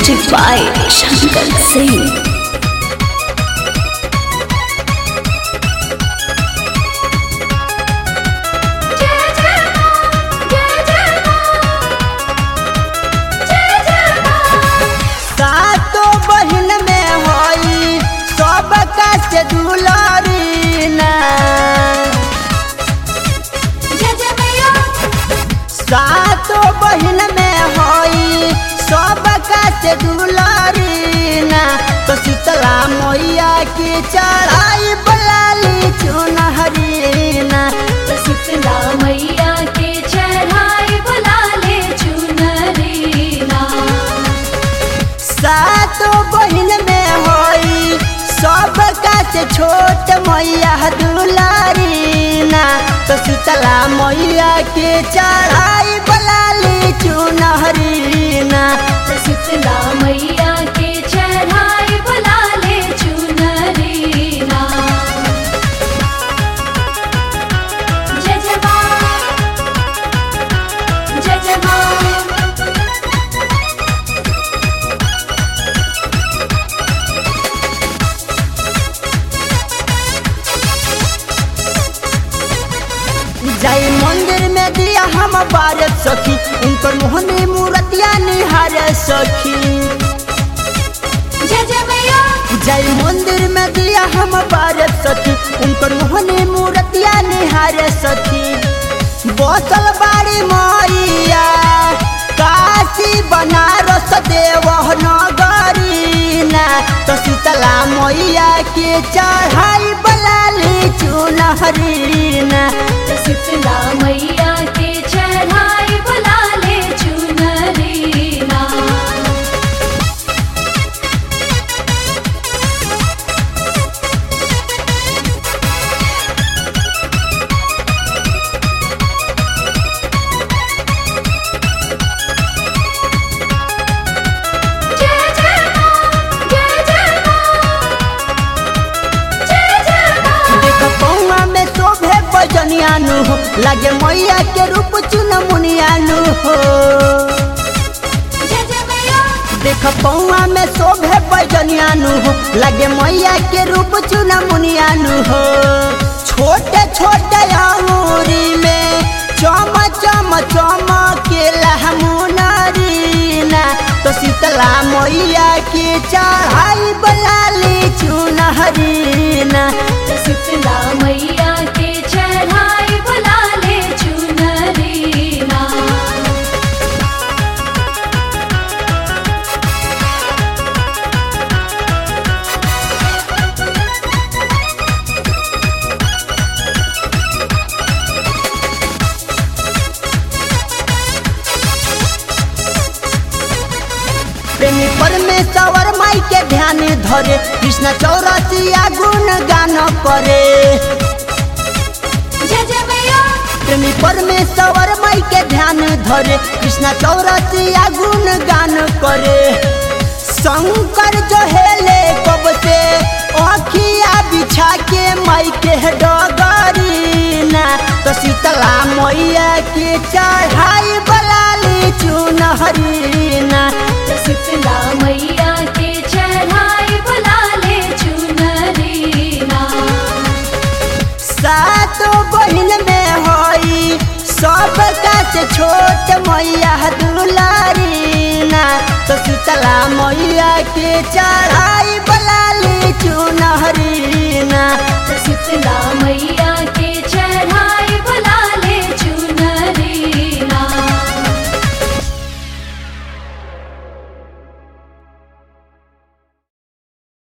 Music by Shankar Singh. सातो बहिन में होई सब से दुलारी ना सातो बहिन में होई सब से दुलारी ना तो शीतला मैया की चढ़ाई बलाली चुनहरी ना शीतला मैया के चढ़ाई बुला ले चुनरीना सातो बहिन में होई सब से छोट मैया दुलारी ना तो शीतला मैया के चढ़ाई बलाली चुनहरी ना शीतला मैया के चढ़ाई बुला ले चुनरीना जय जय माँ जय जय माँ जाई मंदिर में दिया हम बारत सखी उनकर मोहनी मूर्तिया निहार सखी जय जय मैया जाई मंदिर में दिया हम बारत सखी उनकर मोहनी मूर्तिया निहार सखी बसल बाड़ी मैया काशी बनारस देवह नगरी ना तो शीतला मैया के चढ़ाई बलाली चुनहरी ना शीतला मैया के चढ़ाई बुला ले चुनरीना जय जय माँ जय जय माँ जय जय माँ देख पौआ में शोभे बजनियानु हो लगे मैया के रूप चुन मुनियानु हो जय जय मैया देख पौआ में शोभे बजनियानु हो लगे मैया के रूप चुन मुनियानु हो छोटे छोटे अंगूरी में चम चम चम के लहमुनरीना तो शीतला मैया के चढ़ाई बलाली चुनहरीना शीतला मैया के चढ़ाई बुला ले चुनरीना प्रेमी परमेश्वर माई के ध्यान धरे कृष्ण चौरसिया गुण गान करे जय जय मैया प्रेमी परमेश्वर माई के ध्यान धरे कृष्ण चौरसिया गुण गान करे शंकर जो हेले कब से अखिया बिछा के माई के डगरी ना तो शीतला मैया के चढ़ाई बलाली चुनहरी ना शीतला मैया के चढ़ाई बुला ले चुनरीना सातो बहिन में होई सब से छोट मैया दुलारी ना तो शीतला मैया के चढ़ाई बलाली चुनहरी ना शीतला